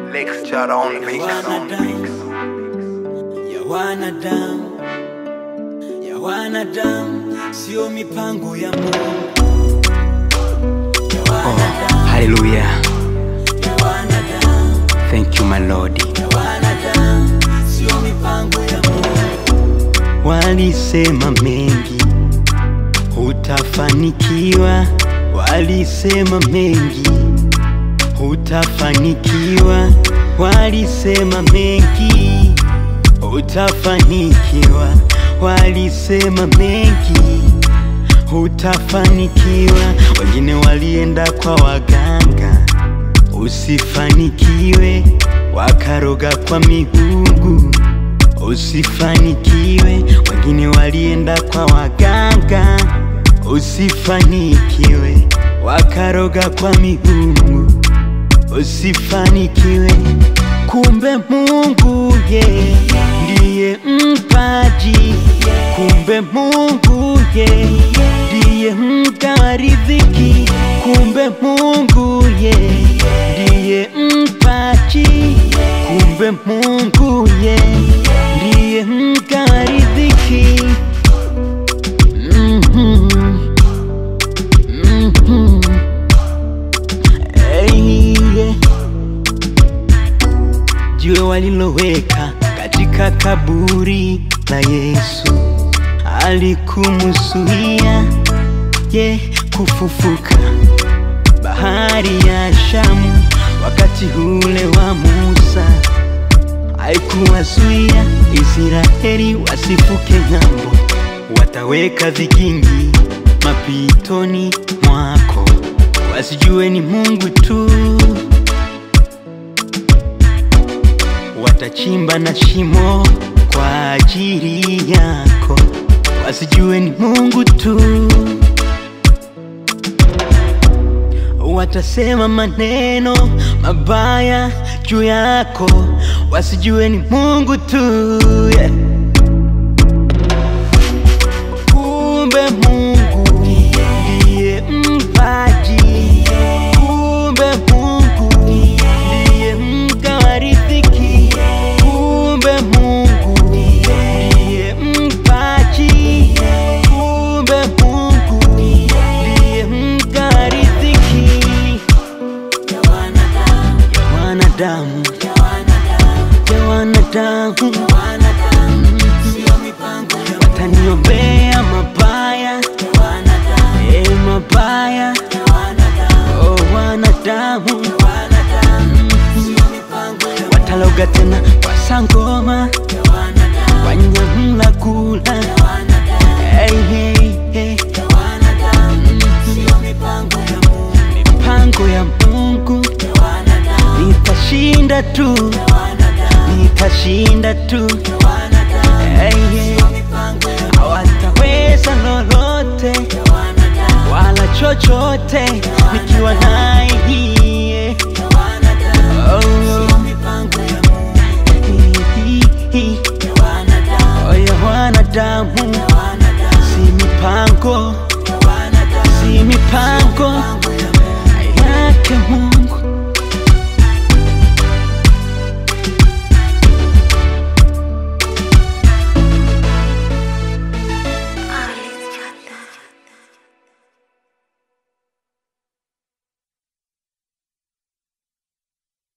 Lecture on the mix. ya wanadamu ya wanadamu sio mipango ya Mungu ya wanadamu Hallelujah. ya wanadamu Thank you, my Lord. ya wanadamu sio mipango ya Mungu Walisema mengi, hutafanikiwa. Walisema mengi, hutafanikiwa. Walisema mengi, hutafanikiwa. Walisema mengi, hutafanikiwa. Wengine walienda kwa waganga, usifanikiwe, wakaroga kwa miungu usifanikiwe. Wengine walienda kwa waganga, usifanikiwe, wakaroga kwa miungu, usifanikiwe. Kumbe Mungu ye ndiye mpaji, kumbe Mungu ye ndiye mgawa riziki, kumbe Mungu ye ndiye mpaji, kumbe Mungu ye ndiye mgawa riziki. Mhm. Mhm. Hey, yeah. Jiwe waliloweka katika kaburi la Yesu alikumusuia ye kufufuka. Bahari ya Shamu wakati ule wa Musa haikuwazuia Israeli wasifuke ng'ambo. Wataweka vigingi mapitoni mwako, wasijue ni Mungu tu. Watachimba na shimo kwa ajili yako, wasijue ni Mungu tu. Watasema maneno mabaya juu yako, wasijue ni Mungu tu. yeah. Kumbe Mungu ndiye mpaji, kumbe Mungu ndiye mgawa riziki, kumbe Mungu ndiye mpaji, kumbe Mungu ndiye mgawa riziki ya wanadamu ya wanadamu, ya wanadamu ya wanadamu ya wanadamu sio mipango ya Mungu wataniombea mabaya, ya wanadamu e mabaya, ya wanadamu oh wanadamu wanadamu sio mipango ya Mungu wataloga tena kwa sangoma ya wanadamu wanyamla kula ya wanadamu hey, hey, hey. ya wanadamu sio mipango ya Mungu mipango ya Mungu ya wanadamu nitashinda tu, ya wanadamu nitashinda tu ya wanadamu hey, hey. sio mipango ya Mungu hawataweza lolote ya wanadamu wala chochote nikiwa naye